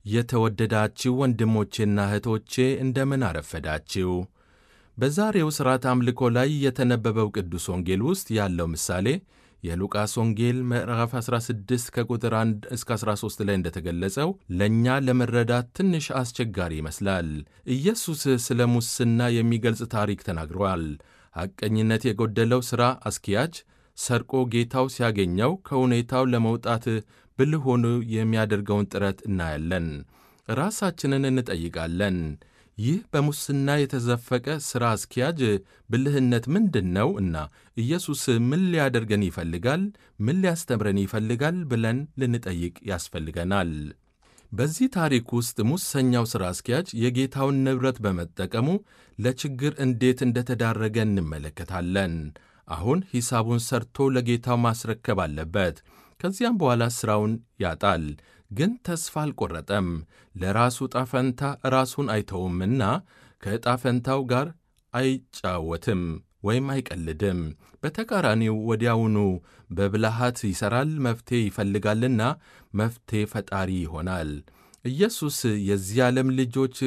የተወደዳችሁ ወንድሞቼና እህቶቼ እንደምን አረፈዳችሁ። በዛሬው ሥርዓት አምልኮ ላይ የተነበበው ቅዱስ ወንጌል ውስጥ ያለው ምሳሌ የሉቃስ ወንጌል ምዕራፍ 16 ከቁጥር 1 እስከ 13 ላይ እንደተገለጸው ለእኛ ለመረዳት ትንሽ አስቸጋሪ ይመስላል። ኢየሱስ ስለ ሙስና የሚገልጽ ታሪክ ተናግሯል። ሐቀኝነት የጎደለው ሥራ አስኪያጅ ሰርቆ ጌታው ሲያገኘው ከሁኔታው ለመውጣት ብልህ ሆኖ የሚያደርገውን ጥረት እናያለን። ራሳችንን እንጠይቃለን። ይህ በሙስና የተዘፈቀ ሥራ አስኪያጅ ብልህነት ምንድን ነው? እና ኢየሱስ ምን ሊያደርገን ይፈልጋል? ምን ሊያስተምረን ይፈልጋል? ብለን ልንጠይቅ ያስፈልገናል። በዚህ ታሪክ ውስጥ ሙሰኛው ሥራ አስኪያጅ የጌታውን ንብረት በመጠቀሙ ለችግር እንዴት እንደተዳረገ እንመለከታለን። አሁን ሂሳቡን ሰርቶ ለጌታው ማስረከብ አለበት። ከዚያም በኋላ ሥራውን ያጣል። ግን ተስፋ አልቆረጠም። ለራሱ ጣፈንታ ራሱን አይተውምና ከዕጣፈንታው ጋር አይጫወትም ወይም አይቀልድም። በተቃራኒው ወዲያውኑ በብልሃት ይሠራል፣ መፍትሔ ይፈልጋልና መፍትሔ ፈጣሪ ይሆናል። ኢየሱስ የዚህ ዓለም ልጆች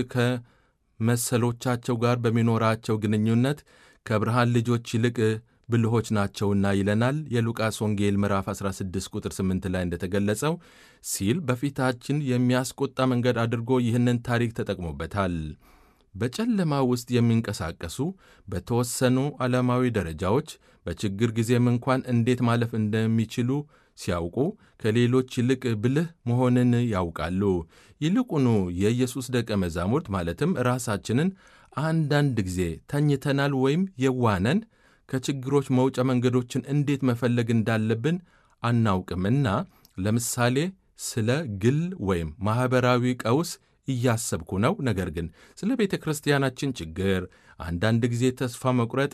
ከመሰሎቻቸው ጋር በሚኖራቸው ግንኙነት ከብርሃን ልጆች ይልቅ ብልሆች ናቸውና ይለናል። የሉቃስ ወንጌል ምዕራፍ 16 ቁጥር 8 ላይ እንደተገለጸው ሲል በፊታችን የሚያስቆጣ መንገድ አድርጎ ይህንን ታሪክ ተጠቅሞበታል። በጨለማ ውስጥ የሚንቀሳቀሱ በተወሰኑ ዓለማዊ ደረጃዎች በችግር ጊዜም እንኳን እንዴት ማለፍ እንደሚችሉ ሲያውቁ ከሌሎች ይልቅ ብልህ መሆንን ያውቃሉ። ይልቁኑ የኢየሱስ ደቀ መዛሙርት ማለትም ራሳችንን አንዳንድ ጊዜ ተኝተናል ወይም የዋነን ከችግሮች መውጫ መንገዶችን እንዴት መፈለግ እንዳለብን አናውቅምና ለምሳሌ ስለ ግል ወይም ማኅበራዊ ቀውስ እያሰብኩ ነው። ነገር ግን ስለ ቤተ ክርስቲያናችን ችግር አንዳንድ ጊዜ ተስፋ መቁረጥ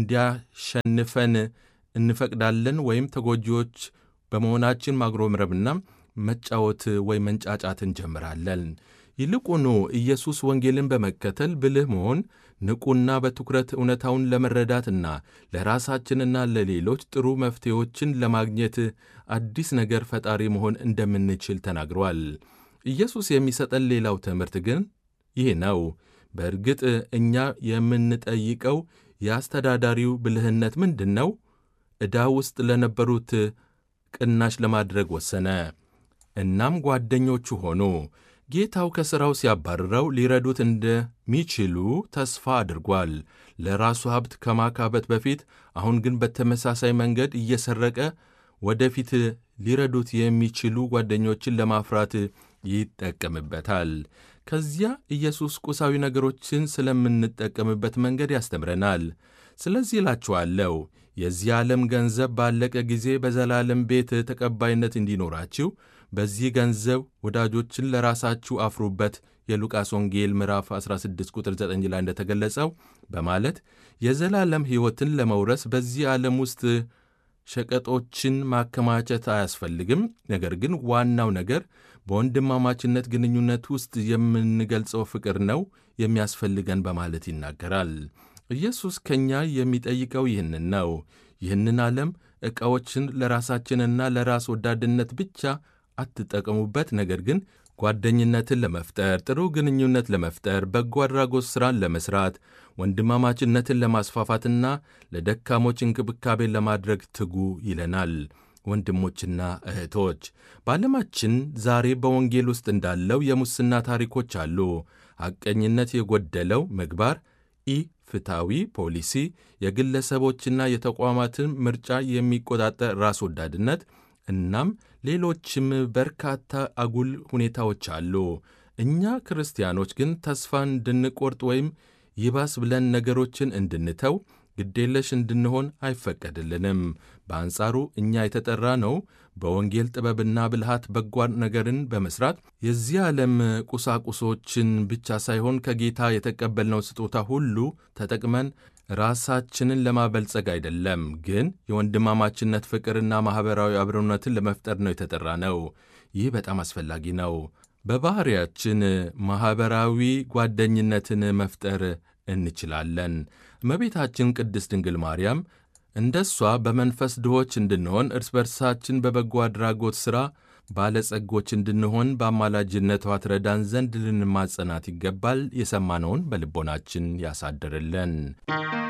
እንዲያሸንፈን እንፈቅዳለን ወይም ተጎጂዎች በመሆናችን ማጉረምረምና መጫወት ወይም መንጫጫት እንጀምራለን። ይልቁኑ ኢየሱስ ወንጌልን በመከተል ብልህ መሆን ንቁና በትኩረት እውነታውን ለመረዳትና ለራሳችንና ለሌሎች ጥሩ መፍትሄዎችን ለማግኘት አዲስ ነገር ፈጣሪ መሆን እንደምንችል ተናግሯል። ኢየሱስ የሚሰጠን ሌላው ትምህርት ግን ይህ ነው። በእርግጥ እኛ የምንጠይቀው የአስተዳዳሪው ብልህነት ምንድን ነው? ዕዳ ውስጥ ለነበሩት ቅናሽ ለማድረግ ወሰነ። እናም ጓደኞቹ ሆኑ። ጌታው ከሥራው ሲያባርረው ሊረዱት እንደሚችሉ ተስፋ አድርጓል። ለራሱ ሀብት ከማካበት በፊት አሁን ግን በተመሳሳይ መንገድ እየሰረቀ ወደፊት ሊረዱት የሚችሉ ጓደኞችን ለማፍራት ይጠቀምበታል። ከዚያ ኢየሱስ ቁሳዊ ነገሮችን ስለምንጠቀምበት መንገድ ያስተምረናል። ስለዚህ እላችኋለሁ የዚህ ዓለም ገንዘብ ባለቀ ጊዜ በዘላለም ቤት ተቀባይነት እንዲኖራችሁ በዚህ ገንዘብ ወዳጆችን ለራሳችሁ አፍሩበት የሉቃስ ወንጌል ምዕራፍ 16 ቁጥር 9 ላይ እንደተገለጸው በማለት የዘላለም ሕይወትን ለመውረስ በዚህ ዓለም ውስጥ ሸቀጦችን ማከማቸት አያስፈልግም። ነገር ግን ዋናው ነገር በወንድማማችነት ግንኙነት ውስጥ የምንገልጸው ፍቅር ነው የሚያስፈልገን በማለት ይናገራል። ኢየሱስ ከእኛ የሚጠይቀው ይህንን ነው። ይህንን ዓለም ዕቃዎችን ለራሳችንና ለራስ ወዳድነት ብቻ አትጠቀሙበት። ነገር ግን ጓደኝነትን ለመፍጠር፣ ጥሩ ግንኙነት ለመፍጠር፣ በጎ አድራጎት ሥራን ለመሥራት፣ ወንድማማችነትን ለማስፋፋትና ለደካሞች እንክብካቤን ለማድረግ ትጉ ይለናል። ወንድሞችና እህቶች በዓለማችን ዛሬ በወንጌል ውስጥ እንዳለው የሙስና ታሪኮች አሉ። ሐቀኝነት የጎደለው ምግባር፣ ኢ ፍትሐዊ ፖሊሲ፣ የግለሰቦችና የተቋማትን ምርጫ የሚቆጣጠር ራስ ወዳድነት እናም ሌሎችም በርካታ አጉል ሁኔታዎች አሉ። እኛ ክርስቲያኖች ግን ተስፋ እንድንቆርጥ ወይም ይባስ ብለን ነገሮችን እንድንተው ግዴለሽ እንድንሆን አይፈቀድልንም። በአንጻሩ እኛ የተጠራ ነው በወንጌል ጥበብና ብልሃት በጎ ነገርን በመሥራት የዚህ ዓለም ቁሳቁሶችን ብቻ ሳይሆን ከጌታ የተቀበልነው ስጦታ ሁሉ ተጠቅመን ራሳችንን ለማበልጸግ አይደለም፣ ግን የወንድማማችነት ፍቅርና ማኅበራዊ አብሮነትን ለመፍጠር ነው የተጠራ ነው። ይህ በጣም አስፈላጊ ነው። በባሕርያችን ማኅበራዊ ጓደኝነትን መፍጠር እንችላለን። እመቤታችን ቅድስት ድንግል ማርያም እንደ እሷ በመንፈስ ድሆች እንድንሆን እርስ በርሳችን በበጎ አድራጎት ሥራ ባለጸጎች እንድንሆን በአማላጅነቷ ትረዳን ዘንድ ልንማጸናት ይገባል። የሰማነውን በልቦናችን ያሳድርልን።